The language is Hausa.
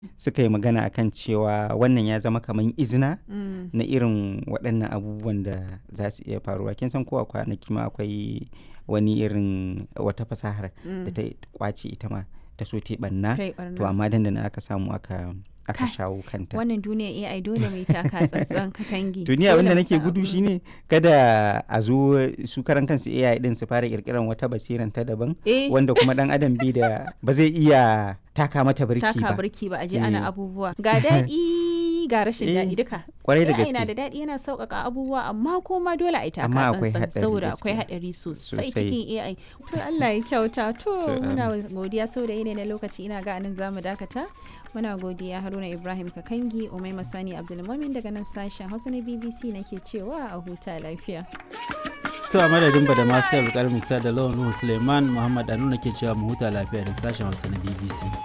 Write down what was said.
suka yi magana akan cewa wannan ya zama kamar izina Mm. na irin waɗannan abubuwan da za su iya faruwa kin san ko a kwanaki ma akwai wani irin wata fasahar da ta kwace ita ma ta so ta yi ɓanna Kai to barna. amma dandana aka samu aka aka Kai, shawo kanta Wannan duniya AI dole mai taka tsantsan katangi. duniya Dole abinda mu nake san gudu abin. shine kada a zo su karan kansu AI din su fara kirkiran wata basiran ta daban Eh. wanda kuma dan adam bai da ba zai iya taka mata birki taka ba birki ba a je Eh. ana abubuwa ga daɗi ga rashin Eh, daɗi duka kwarai da AI na gaske da daɗi yana sauƙaƙa abubuwa amma kuma dole a yi taka Amma akwai tsantsan hatsari saboda gaskiya. akwai haɗari sosai Sosai. cikin AI to Allah ya kyauta to To, muna godiya saboda yanayi na lokaci ina ga anan zamu dakata muna godiya Haruna Ibrahim Kakangi Umai Masani Abdulmumin daga nan sashen Hausa na BBC nake cewa a huta lafiya To a madadin ba da masu yau da lawan Nuhu Suleiman Muhammad Anu ke cewa mu huta lafiya da sashen Hausa na BBC.